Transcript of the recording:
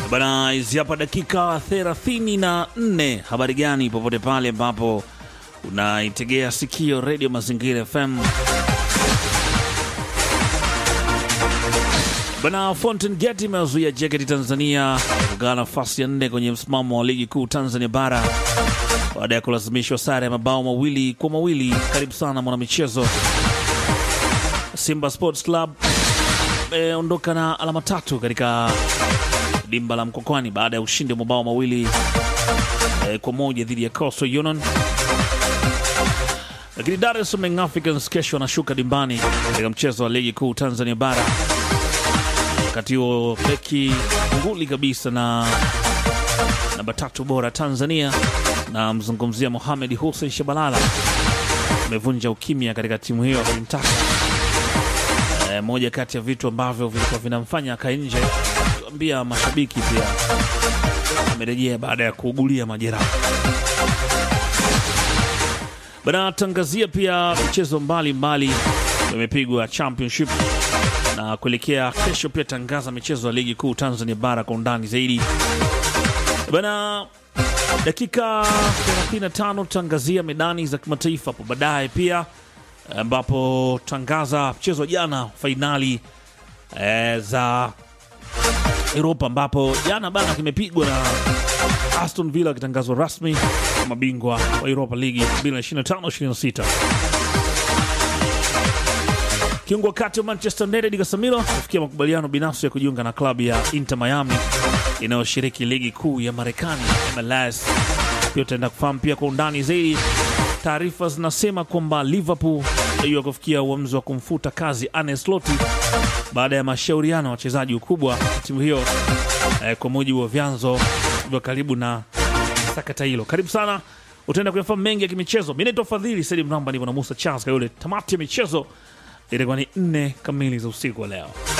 Bana, hizi hapa dakika 34. Habari gani popote pale ambapo unaitegea sikio redio Mazingira FM. Bana, Fountain Gate imewazuia JKT Tanzania kugaa nafasi ya nne kwenye msimamo wa ligi kuu Tanzania bara baada ya kulazimishwa sare ya mabao mawili kwa mawili. Karibu sana mwanamichezo. Simba Sports Club imeondoka na alama tatu katika dimba la Mkokwani baada ya ushindi wa mabao mawili eh, kwa moja dhidi ya Coastal Union. Lakini Dar es Salaam Young Africans kesho wanashuka dimbani katika mchezo wa ligi kuu Tanzania bara. Wakati huo beki nguli kabisa na namba tatu bora Tanzania na mzungumzia Mohamed Hussein Shabalala amevunja ukimya katika timu hiyo akimtaka eh, moja kati ya vitu ambavyo vilikuwa vinamfanya akae nje ambia mashabiki pia amerejea baada ya kuugulia majeraha. Bana tangazia pia michezo mbalimbali imepigwa championship na kuelekea kesho, pia tangaza michezo ya ligi kuu Tanzania bara kwa undani zaidi. Bana dakika 35 tangazia medani za kimataifa hapo baadaye pia ambapo tangaza mchezo wa jana fainali eh, za Europa ambapo jana bana kimepigwa na Aston Villa akitangazwa rasmi kama bingwa wa Europa League 2025-26. Kiungo kati wa Manchester United Casemiro kufikia makubaliano binafsi ya kujiunga na klabu ya Inter Miami inayoshiriki ligi kuu ya Marekani MLS. Pia utaenda kufahamu pia kwa undani zaidi. Taarifa zinasema kwamba Liverpool hiyo kufikia uamuzi wa kumfuta kazi Arne Slot baada ya mashauriano ya wachezaji ukubwa wa timu hiyo eh, kwa mujibu wa vyanzo vya karibu na sakata hilo. Karibu sana, utaenda kuyafahamu mengi ya kimichezo. Mi naitwa Fadhili Saidi Mramba, nipo na Musa Charles Kayole. Tamati ya michezo itakuwa ni nne kamili za usiku wa leo.